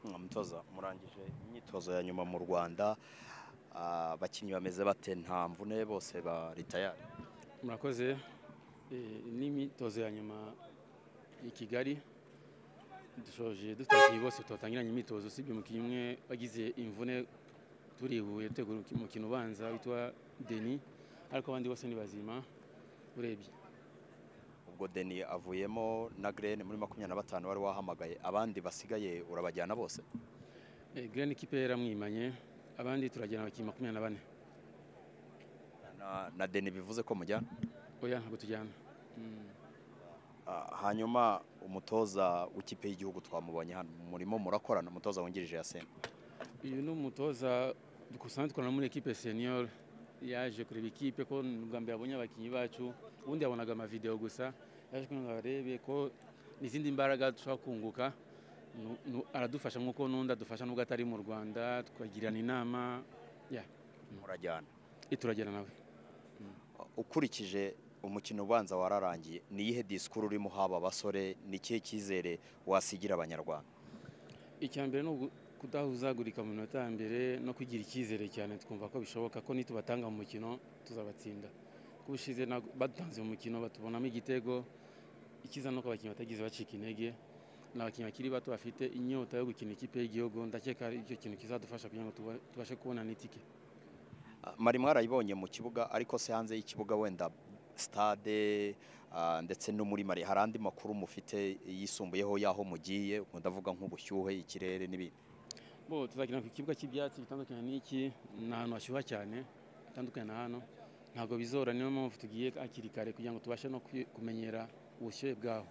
umutoza murangije imyitozo ya nyuma mu rwanda Ah, abakinnyi bameze bate nta mvune bose baritayari murakoze Eh, ni imyitozo ya nyuma i kigali dushoje dufite abakinnyi bose twatangiranye imyitozo usibye umukinnyi umwe wagize imvune turihuye dutegura umukino ubanza witwa deni ariko abandi bose ni bazima urebye ubwo deni avuyemo na grene muri makumyabiri na batanu wari wahamagaye abandi basigaye urabajyana bose Eh, Green ikipe yaramwimanye abandi turajyana abakinnyi makumyabiri na bane na, na deni bivuze ko mujyana oya ntabwo tujyana Mm. Ah, hanyuma umutoza w'ikipe y'igihugu twamubonye hano murimo murakorana umutoza wungirije ya sena uyu ni umutoza dusanzwe dukorana muri ekipe senior yaje kureba ikipe ko ni ubwa mbere abonye abakinnyi bacu ubundi yabonaga amavidewo gusa yaje kugira ngo arebe ko n'izindi mbaraga dushobora kunguka Nu- nu- aradufasha nk'uko n'undi adufasha n'ubwo atari mu rwanda tukagirana inama murajyana Eh, turagera nawe ukurikije umukino ubanza wararangiye ni iyihe disikuru urimo haba abasore ni ikihe cyizere wasigira abanyarwanda icya mbere ni ugu- kudahuzagurika mu minota ya mbere no kugira icyizere cyane twumva ko bishoboka ko nitubatanga mu mukino tuzabatsinda kubushize ntabwo- badutanze mu mukino batubonamo igitego ikiza nuko abakinnyi batagize bacika intege ni abakinnyi bakiri bato bafite inyota yo gukina ikipe y'igihugu ndakeka ari icyo kintu kizadufasha kugira ngo tuba- tubashe kubona n'itike Ah, mari mwarayibonye mu kibuga ariko se hanze y'ikibuga wenda stade ah, ndetse no muri mari hari andi makuru mufite yisumbuyeho y'aho mugiye ubwo ndavuga nk'ubushyuhe ikirere n'ibindi bo tuzakina ku kibuga cy'ibyatsi bitandukanye n'iki ni ahantu hashyuha cyane hatandukanye na hano ntabwo bizora niyo mpamvu tugiye hakiri kare kugira ngo tubashe no kwi- kumenyera ubushyuhe bwaho